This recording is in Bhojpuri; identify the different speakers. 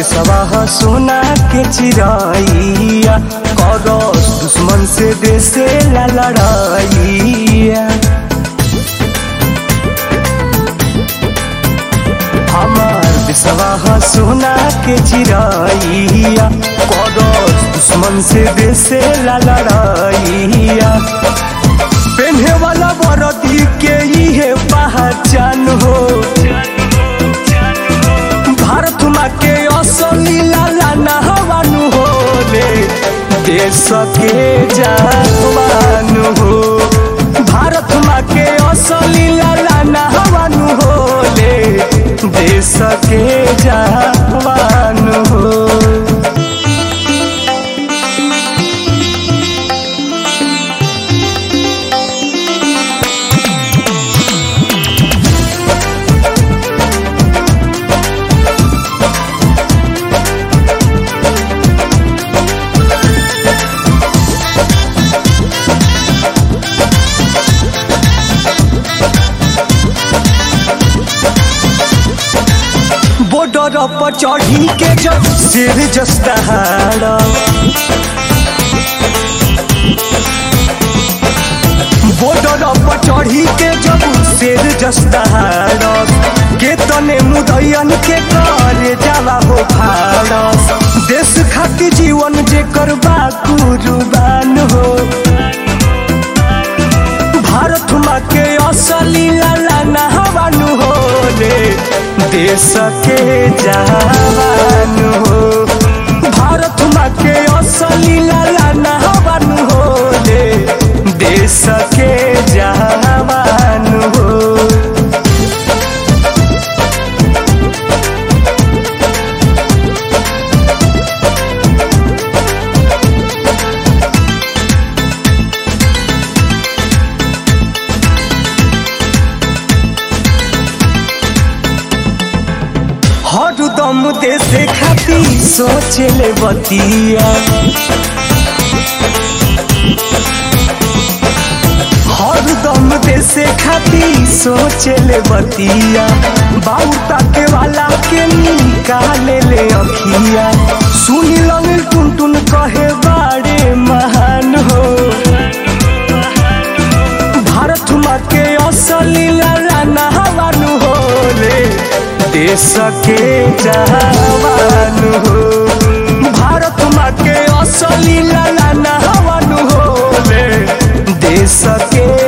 Speaker 1: देशवा सोना के चिराइया करस दुश्मन से देसे ला लड़ाइया हमार देशवा सोना के चिराइया करस दुश्मन से देसे ला लड़ाइया पेन्हे वाला बरदी के इहे पहचान हो भारत माँ के असली लाला नहवानु हो रे देश के जवान हो भारत माँ के असली लाला नहवानु हो रे देश के जवान हो बॉर्डर पर चढ़ी के जब सिर जस्ताहारा बॉर्डर पर चढ़ी के जब सिर जस्ताहारा के तने मुदैयन के करे जाला हो भारत देश खातिर जीवन जे करबा कुर्बान हो भारत माँ के असली लाला नहवानु हो रे देश के जवान हो भारत माँ के असली लाला नहवानु हो रे देश के जवान हो हरदम देश खातिर सोचले बतिया हरदम देश खातिर सोचले बतिया बाबू ताके वाला के निकाले ले अखिया सुनी लगे टुन टुन कहे बाड़े महान हो भारत माँ के असली लाला नहवानु हो रे देश के जवान हो भारत माँ के असली लाला नहवानु हो रे देश के